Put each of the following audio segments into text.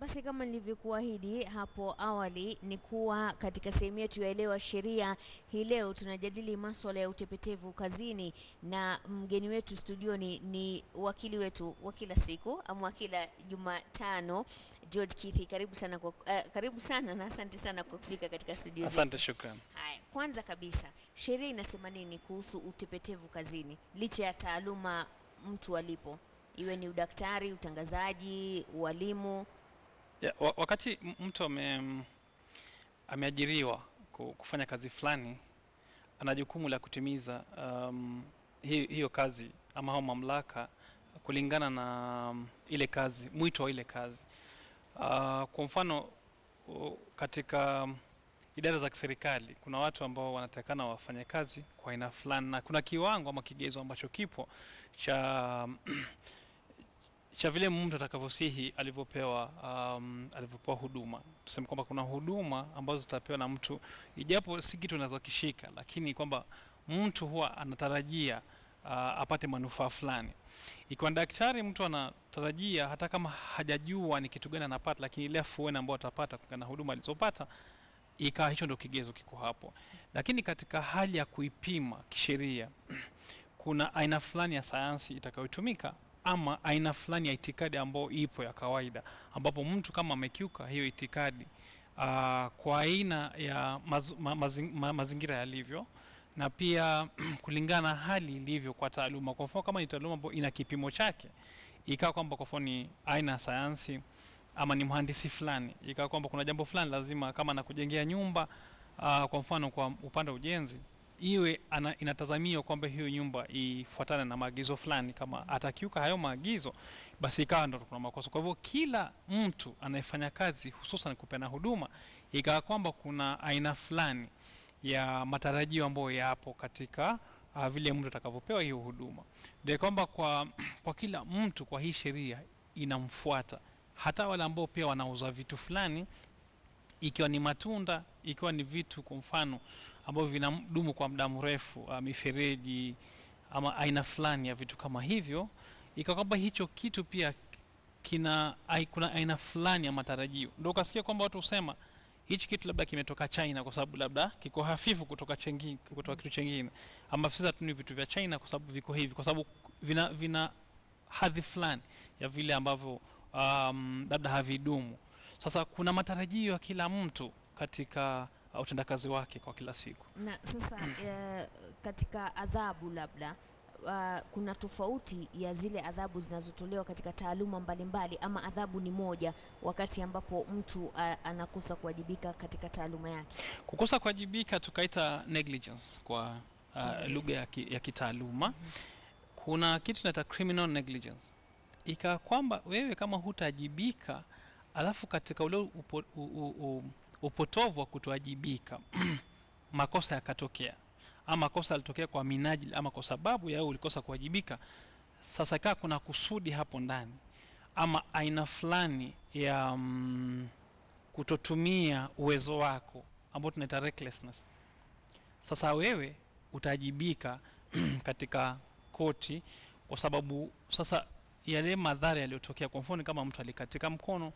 Basi kama nilivyokuahidi hapo awali ni kuwa katika sehemu yetu ya Elewa Sheria hii leo tunajadili maswala ya utepetevu kazini, na mgeni wetu studioni ni wakili wetu wa kila siku ama wa kila Jumatano, George Kithi. Karibu sana kwa, uh, karibu sana na asante sana kwa kufika katika studio zetu. Asante, shukran. Haya, kwanza kabisa sheria inasema nini kuhusu utepetevu kazini, licha ya taaluma mtu alipo, iwe ni udaktari, utangazaji, ualimu? Ya, wa, wakati m- mtu ame, mm, ameajiriwa ku- kufanya kazi fulani, ana jukumu la kutimiza um, hiyo, hiyo kazi ama hao mamlaka kulingana na um, ile kazi, mwito wa ile kazi. Uh, kwa mfano u- katika um, idara za kiserikali kuna watu ambao wanatakana wafanye kazi kwa aina fulani, na kuna kiwango ama kigezo ambacho kipo cha cha vile mtu atakavyosihi alivyopewa um, alivyopewa huduma. Tuseme kwamba kuna huduma ambazo zitapewa na mtu, ijapo si kitu unazokishika, lakini kwamba mtu huwa anatarajia uh, apate manufaa fulani. Ikiwa ni daktari, mtu anatarajia hata kama hajajua ni kitu gani anapata, lakini ile afueni ambayo atapata kutokana na huduma alizopata ikawa hicho ndio kigezo kiko hapo. Lakini katika hali ya kuipima kisheria, kuna aina fulani ya sayansi itakayotumika ama aina fulani ya itikadi ambayo ipo ya kawaida, ambapo mtu kama amekiuka hiyo itikadi uh, kwa aina ya maz, ma, mazing, ma, mazingira yalivyo na pia kulingana na hali ilivyo kwa taaluma. Kwa mfano kama ni taaluma ambayo ina kipimo chake, ikawa kwamba kwa mfano ni aina ya sayansi ama ni mhandisi fulani, ikawa kwamba kuna jambo fulani lazima kama na kujengea nyumba uh, kwa mfano kwa upande wa ujenzi iwe ana, inatazamiwa kwamba hiyo nyumba ifuatane na maagizo fulani. Kama atakiuka hayo maagizo, basi ikawa ndo kuna makosa. Kwa hivyo kila mtu anayefanya kazi hususan kupeana huduma, ikawa kwamba kuna aina fulani ya matarajio ambayo yapo katika uh, vile mtu atakavyopewa hiyo huduma, ndio kwamba kwa, kwa kila mtu kwa hii sheria inamfuata, hata wale ambao pia wanauza vitu fulani ikiwa ni matunda, ikiwa ni vitu kwa mfano ambavyo vinadumu kwa muda mrefu, uh, mifereji ama aina fulani ya vitu kama hivyo, ikawa kwamba hicho kitu pia kina ai, kuna aina fulani ya matarajio. Ndio ukasikia kwamba watu husema hichi kitu labda kimetoka China kwa sababu labda kiko hafifu kutoka chengi, kutoka kitu chengine, ama sisi hatuni vitu vya China kwa sababu viko hivi, kwa sababu vina, vina hadhi fulani ya vile ambavyo um, labda havidumu. Sasa kuna matarajio ya kila mtu katika uh, utendakazi wake kwa kila siku. Na sasa eh, katika adhabu labda uh, kuna tofauti ya zile adhabu zinazotolewa katika taaluma mbalimbali, ama adhabu ni moja wakati ambapo mtu uh, anakosa kuwajibika katika taaluma yake? Kukosa kuwajibika tukaita negligence kwa uh, Kiingereza. lugha ya, ki, ya kitaaluma. Kuna kitu tunaita criminal negligence, ikawa kwamba wewe kama hutajibika, alafu katika ule upo, u, u, u, upotovu wa kutowajibika makosa yakatokea, ama makosa yalitokea kwa minajili ama kwa sababu ya wewe ulikosa kuwajibika. Sasa ikawa kuna kusudi hapo ndani ama aina fulani ya mm, kutotumia uwezo wako ambao tunaita recklessness. Sasa wewe utajibika katika koti kwa sababu sasa yale madhara yaliyotokea, kwa mfano kama mtu alikatika mkono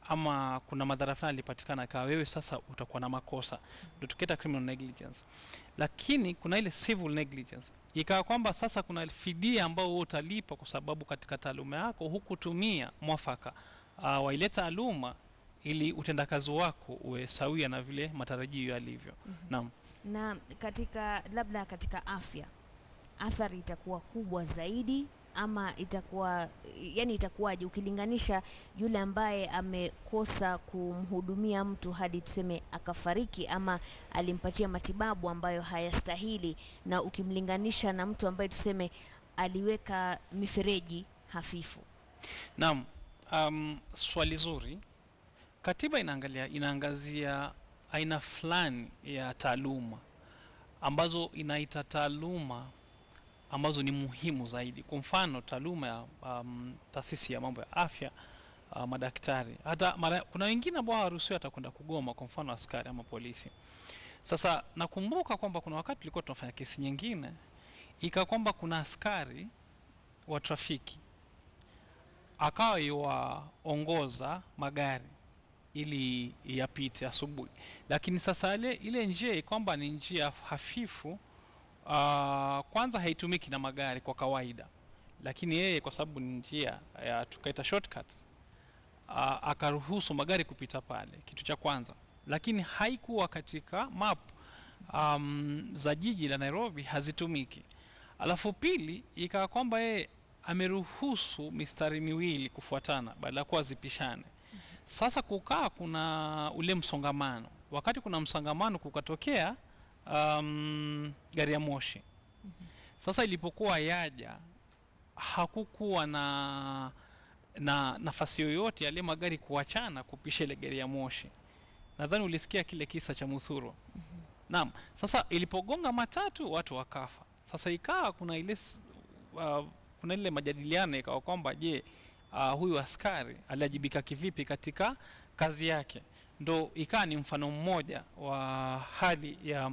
ama kuna madhara fulani alipatikana, kawa wewe sasa utakuwa na makosa, ndio tukiita criminal negligence. Lakini kuna ile civil negligence, ikawa kwamba sasa kuna fidia ambao wewe utalipa kwa sababu katika taaluma yako hukutumia mwafaka uh, wa ile taaluma ili utendakazi wako uwe sawia na vile matarajio yalivyo. Naam. Na katika labda katika afya, athari itakuwa kubwa zaidi ama itakuwa yani, itakuwaje ukilinganisha yule ambaye amekosa kumhudumia mtu hadi tuseme akafariki ama alimpatia matibabu ambayo hayastahili, na ukimlinganisha na mtu ambaye tuseme aliweka mifereji hafifu? Naam, um, swali zuri. Katiba inaangalia inaangazia aina fulani ya taaluma ambazo inaita taaluma ambazo ni muhimu zaidi. Kwa mfano taaluma ya um, taasisi ya mambo ya afya uh, madaktari, hata mara, kuna wengine ambao hawaruhusiwi hata kwenda kugoma, kwa mfano askari ama polisi. Sasa nakumbuka kwamba kuna wakati tulikuwa tunafanya kesi nyingine, ikawa kwamba kuna askari wa trafiki akawa yuwaongoza magari ili yapite asubuhi lakini sasa ile, ile njia kwamba ni njia hafifu uh, kwanza haitumiki na magari kwa kawaida lakini yeye kwa sababu ni njia ya tukaita shortcut uh, akaruhusu magari kupita pale kitu cha kwanza lakini haikuwa katika map um, za jiji la nairobi hazitumiki alafu pili ikawa kwamba yeye ameruhusu mistari miwili kufuatana badala ya kuwa zipishane sasa kukaa kuna ule msongamano wakati kuna msongamano kukatokea um, gari ya moshi sasa ilipokuwa yaja hakukuwa na na nafasi yoyote yale magari kuachana kupisha ile gari ya moshi nadhani ulisikia kile kisa cha muthuro naam sasa ilipogonga matatu watu wakafa sasa ikawa kuna ile s- uh, kuna ile majadiliano ikawa kwamba je uh, huyu askari aliajibika kivipi katika kazi yake ndo ikawa ni mfano mmoja wa hali ya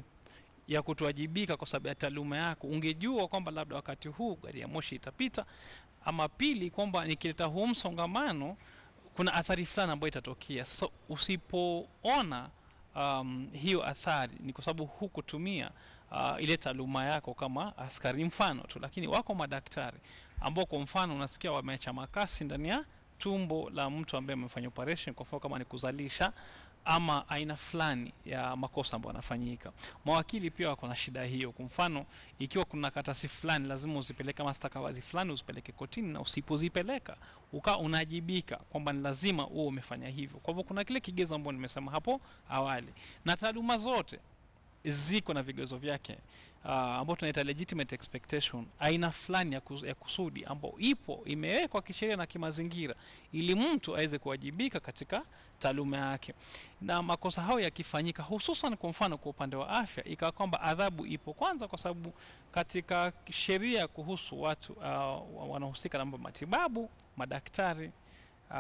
ya kutowajibika kwa sababu ya taaluma yako ungejua kwamba labda wakati huu gari ya moshi itapita ama pili kwamba nikileta huu msongamano kuna athari fulani ambayo itatokea sasa usipoona um, hiyo athari ni kwa sababu hukutumia uh, ile taaluma yako kama askari mfano tu lakini wako madaktari ambao kwa mfano unasikia wameacha makasi ndani ya tumbo la mtu ambaye amefanya operation kwa mfano kama ni kuzalisha ama aina fulani ya makosa ambayo yanafanyika mawakili pia wako na shida hiyo kwa mfano ikiwa kuna katasi fulani lazima uzipeleke kama stakabadhi fulani uzipeleke kotini na usipozipeleka ukaa unajibika kwamba ni lazima uwe umefanya hivyo kwa hivyo kuna kile kigezo ambao nimesema hapo awali na taaluma zote ziko na vigezo vyake uh, ambao tunaita legitimate expectation aina fulani ya, kus- ya kusudi ambao ipo imewekwa kisheria na kimazingira ili mtu aweze kuwajibika katika taaluma yake na makosa hayo yakifanyika hususan kwa mfano kwa upande wa afya ikawa kwamba adhabu ipo kwanza kwa sababu katika sheria kuhusu watu uh, wanaohusika na mambo ya matibabu madaktari uh,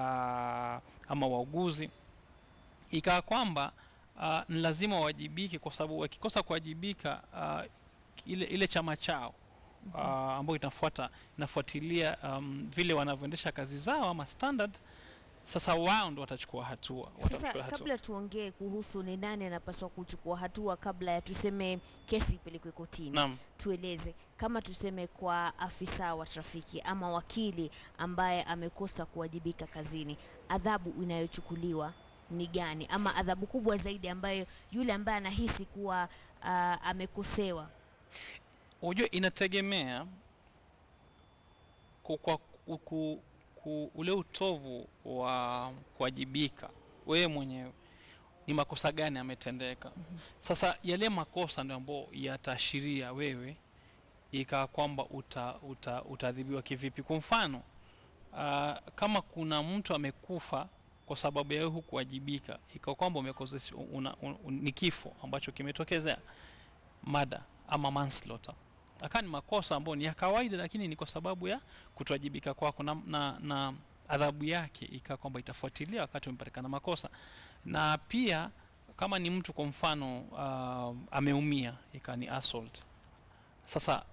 ama wauguzi ikawa kwamba uh, ni lazima wawajibike kwa sababu wakikosa kuwajibika uh, ile, ile chama chao uh, ambayo inafuata inafuatilia um, vile wanavyoendesha kazi zao ama standard sasa wao ndo watachukua hatua Sasa watachukua hatua. kabla tuongee kuhusu ni nani anapaswa kuchukua hatua kabla ya tuseme kesi ipelekwe kotini, Naam. tueleze kama tuseme kwa afisa wa trafiki ama wakili ambaye amekosa kuwajibika kazini, adhabu inayochukuliwa ni gani, ama adhabu kubwa zaidi ambayo yule ambaye anahisi kuwa uh, amekosewa Unajua inategemea ku, kwa, ku, ku, ku, ule utovu wa kuwajibika wewe mwenyewe ni makosa gani ametendeka. Sasa yale makosa ndio ambayo yataashiria wewe ikawa kwamba uta, uta, utaadhibiwa kivipi. Kwa mfano uh, kama kuna mtu amekufa kwa sababu ya wewe hukuwajibika, ikawa kwamba umekosesha una, un, un, ni kifo ambacho kimetokezea mada ama manslaughter akaa ni makosa ambayo ni ya kawaida lakini ni kwa sababu ya kutowajibika kwako na, na, na adhabu yake ikaa kwamba itafuatilia wakati umepatikana makosa na pia kama ni mtu kwa mfano uh, ameumia ikaa ni assault sasa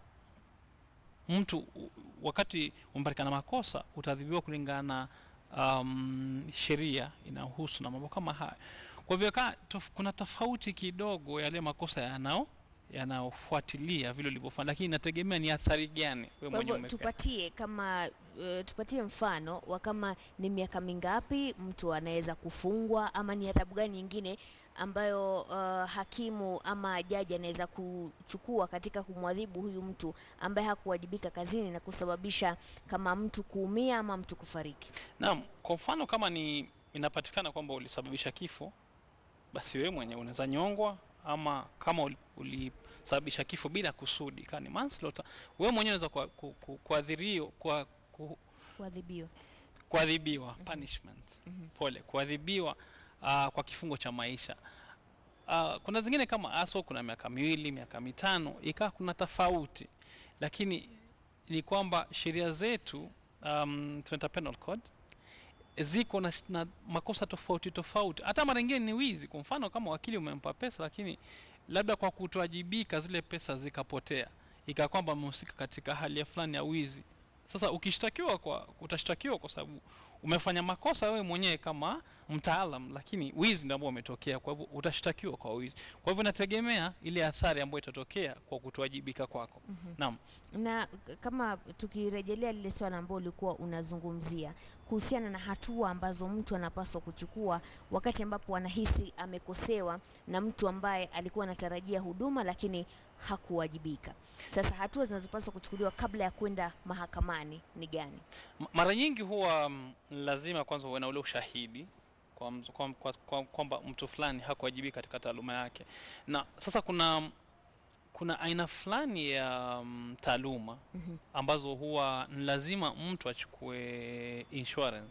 mtu u- wakati umepatikana makosa utaadhibiwa kulingana na um, sheria inayohusu na mambo kama haya kwa hivyo kaa tof, kuna tofauti kidogo yale makosa yanao yanayofuatilia vile ulivyofanya lakini inategemea ni athari gani wewe Kwa mwenyewe hivyo umepea. tupatie kama uh, tupatie mfano wa kama ni miaka mingapi mtu anaweza kufungwa ama ni adhabu gani nyingine ambayo uh, hakimu ama jaji anaweza kuchukua katika kumwadhibu huyu mtu ambaye hakuwajibika kazini na kusababisha kama mtu kuumia ama mtu kufariki. Naam, kwa mfano kama ni inapatikana kwamba ulisababisha kifo, basi wewe mwenyewe unaweza nyongwa, ama kama uli- ulisababisha kifo bila kusudi, kama ni manslaughter, wewe mwenyewe unaweza kwa- ku- ku- kuadhirio kwa ku, Kuadhibiwa. kuadhibiwa punishment pole kuadhibiwa uh, kwa kifungo cha maisha uh, kuna zingine kama aso kuna miaka miwili miaka mitano ikawa kuna tofauti lakini ni kwamba sheria zetu um, tunaita penal code ziko na, sh- na makosa tofauti tofauti hata mara ingine ni wizi kwa mfano kama wakili umempa pesa lakini labda kwa kutowajibika zile pesa zikapotea ikawa kwamba amehusika katika hali ya fulani ya wizi sasa ukishtakiwa kwa utashtakiwa kwa sababu umefanya makosa wewe mwenyewe kama mtaalam lakini wizi ndio ambao umetokea kwa hivyo utashtakiwa kwa wizi kwa hivyo inategemea ile athari ambayo itatokea kwa kutowajibika kwako naam na k- kama tukirejelea lile swala ambao ulikuwa unazungumzia kuhusiana na hatua ambazo mtu anapaswa kuchukua wakati ambapo anahisi amekosewa na mtu ambaye alikuwa anatarajia huduma lakini hakuwajibika. Sasa hatua zinazopaswa kuchukuliwa kabla ya kwenda mahakamani ni gani? M- mara nyingi huwa mm, lazima kwanza uwe na ule ushahidi kwa mtu- kwa- kwa- kwa- kwamba mtu fulani hakuwajibika katika taaluma yake na sasa kuna kuna aina fulani ya mm, taaluma Mhm. ambazo huwa ni lazima mtu achukue insurance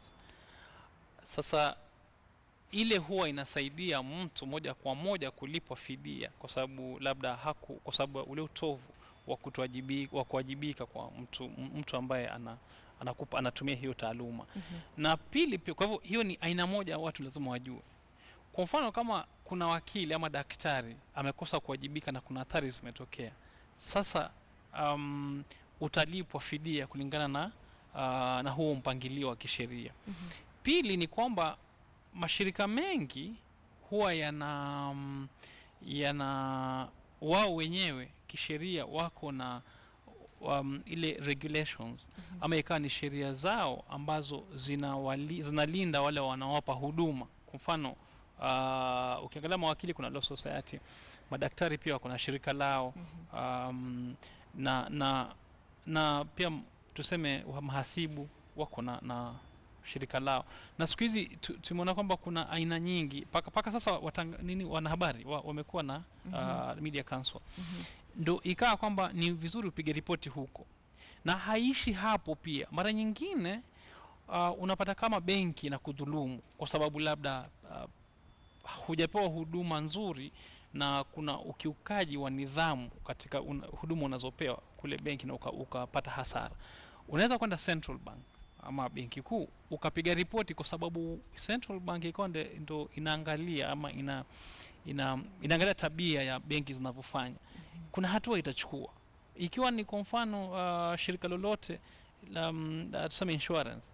sasa ile huwa inasaidia mtu moja kwa moja kulipwa fidia kwa sababu labda haku kwa sababu ya ule utovu wa kutowajibi- wa kuwajibika kwa mtu m- mtu ambaye ana anakupa anatumia hiyo taaluma Mhm. na pili pia kwa hivyo hiyo ni aina moja ya watu lazima wajue kwa mfano kama kuna wakili ama daktari amekosa kuwajibika na kuna athari zimetokea sasa um, utalipwa fidia kulingana na uh, na huo mpangilio wa kisheria Mhm. pili ni kwamba mashirika mengi huwa yana mm, yana wao wenyewe kisheria wako na um, ile regulations Mhm. ama ikawa ni sheria zao ambazo zinawali, zinalinda wale wanaowapa huduma kwa mfano uh, ukiangalia mawakili kuna law society madaktari pia wako na shirika lao Mhm. um, na na na pia m- tuseme wa- mahasibu wako na, na shirika lao na siku hizi tu- tumeona kwamba kuna aina nyingi paka, paka sasa watanga, nini wanahabari wa, wamekuwa na uh, media council Mhm. ndo ikawa kwamba ni vizuri upige ripoti huko na haishi hapo pia mara nyingine uh, unapata kama benki na kudhulumu kwa sababu labda uh, hujapewa huduma nzuri na kuna ukiukaji wa nidhamu katika una, huduma unazopewa kule benki na uka- ukapata hasara unaweza kwenda central bank ama benki kuu ukapiga ripoti kwa sababu central bank ikawa nde- ndo inaangalia ama ina, ina inaangalia tabia ya benki zinavyofanya kuna hatua itachukua ikiwa ni kwa mfano uh, shirika lolote la, mm, la tuseme insurance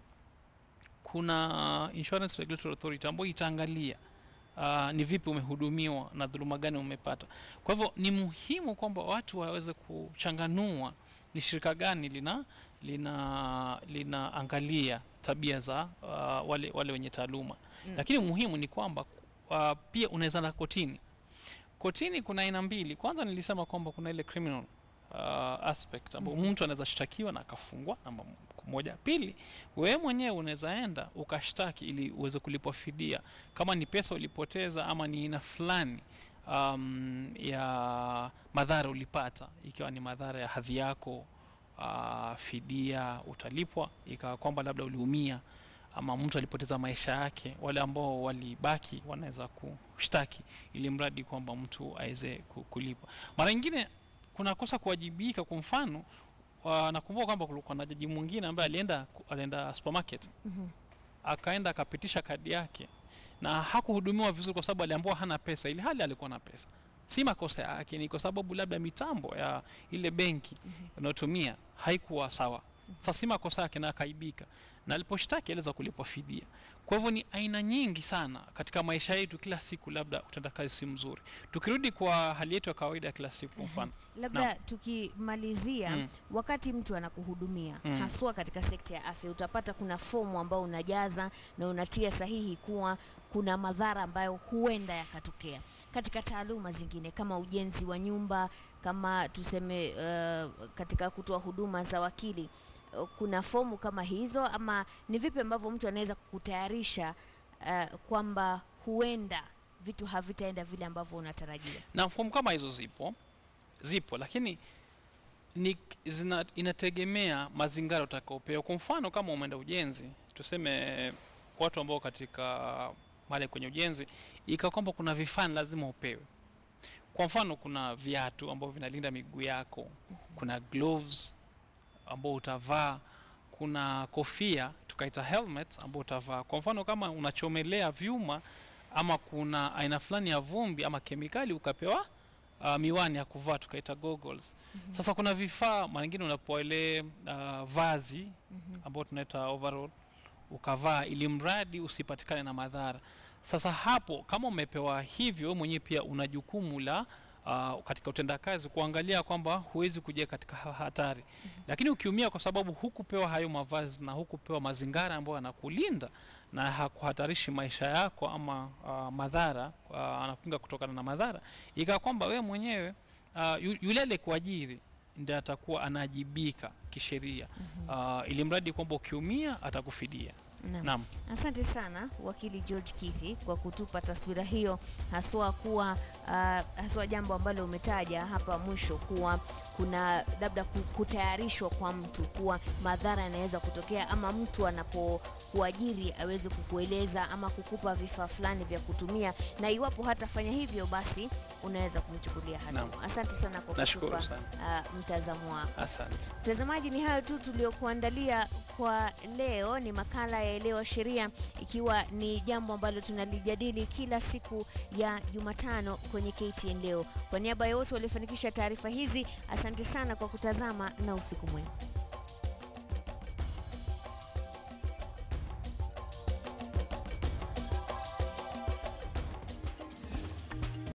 kuna uh, insurance regulatory authority ambayo itaangalia uh, ni vipi umehudumiwa na dhuluma gani umepata kwa hivyo ni muhimu kwamba watu waweze kuchanganua ni shirika gani lina lina linaangalia tabia za uh, wale wale wenye taaluma Mm. lakini muhimu ni kwamba uh, pia unaweza na kotini kotini kuna aina mbili kwanza nilisema kwamba kuna ile criminal uh, aspect ambao Mhm. mtu anaweza shtakiwa na akafungwa namba m- moja pili wewe mwenyewe unaweza enda ukashtaki ili uweze kulipwa fidia kama ni pesa ulipoteza ama ni aina fulani um, ya madhara ulipata ikiwa ni madhara ya hadhi yako uh, fidia utalipwa ikawa kwamba labda uliumia ama mtu alipoteza maisha yake wale ambao walibaki wanaweza kushtaki ili mradi kwamba mtu aweze ku- kulipwa mara nyingine kuna kosa kuwajibika kwa mfano wa- nakumbuka kwamba kulikuwa na jaji mwingine ambaye alienda ku- alienda supermarket Mhm. akaenda akapitisha kadi yake na hakuhudumiwa vizuri kwa sababu aliambiwa hana pesa ili hali alikuwa na pesa si makosa yake ni kwa sababu labda mitambo ya ile benki Mhm. unayotumia haikuwa sawa sasa si makosa yake na akaibika na aliposhtaki aliweza kulipwa fidia kwa hivyo ni aina nyingi sana katika maisha yetu kila siku labda utendakazi si mzuri tukirudi kwa hali yetu ya kawaida ya kila siku kwa mfano Labda tukimalizia Mm. wakati mtu anakuhudumia Mm. haswa katika sekta ya afya, utapata kuna fomu ambao unajaza na unatia sahihi kuwa kuna madhara ambayo huenda yakatokea katika taaluma zingine kama ujenzi wa nyumba, kama tuseme uh, katika kutoa huduma za wakili uh, kuna fomu kama hizo, ama ni vipi ambavyo mtu anaweza kukutayarisha uh, kwamba huenda vitu havitaenda vile ambavyo unatarajia? na fomu kama hizo zipo zipo lakini ni zina, inategemea mazingira utakaopewa kwa mfano kama umeenda ujenzi tuseme watu ambao katika mali kwenye ujenzi ikawa kwamba kuna vifaa ni lazima upewe kwa mfano kuna viatu ambavyo vinalinda miguu yako kuna gloves ambao utavaa kuna kofia tukaita helmet ambao utavaa kwa mfano kama unachomelea vyuma ama kuna aina fulani ya vumbi ama kemikali ukapewa uh, miwani ya kuvaa tukaita goggles Mhm. sasa kuna vifaa mara nyingine unapoa ile uh, vazi Mhm. ambao tunaita overall ukavaa ili mradi usipatikane na madhara. Sasa hapo kama umepewa hivyo, wewe mwenyewe pia una jukumu la uh, katika utendakazi kuangalia kwamba huwezi kuja katika ha- hatari. Lakini ukiumia kwa sababu hukupewa hayo mavazi na hukupewa mazingara ambayo yanakulinda na hakuhatarishi maisha yako ama uh, madhara uh, anakunga kutokana na madhara, ikawa kwamba wewe mwenyewe uh, yu- yule aliyekuajiri ndiye atakuwa anaajibika kisheria uh, ili mradi kwamba ukiumia atakufidia. Naam. Naam. Asante sana wakili George Kithi kwa kutupa taswira hiyo, haswa kuwa uh, haswa jambo ambalo umetaja hapa mwisho kuwa kuna labda ku- kutayarishwa kwa mtu kuwa madhara yanaweza kutokea, ama mtu anapokuajiri aweze kukueleza ama kukupa vifaa fulani vya kutumia, na iwapo hatafanya hivyo, basi unaweza kumchukulia hatua. Naam. Asante sana kwa Nashukuru kutupa sana, uh, mtazamo wako. asante. Mtazamaji, ni hayo tu tuliokuandalia kwa leo. Ni makala ya Elewa Sheria, ikiwa ni jambo ambalo tunalijadili kila siku ya Jumatano kwenye KTN Leo. Kwa niaba ya wote waliofanikisha taarifa hizi, asante sana kwa kutazama na usiku mwema.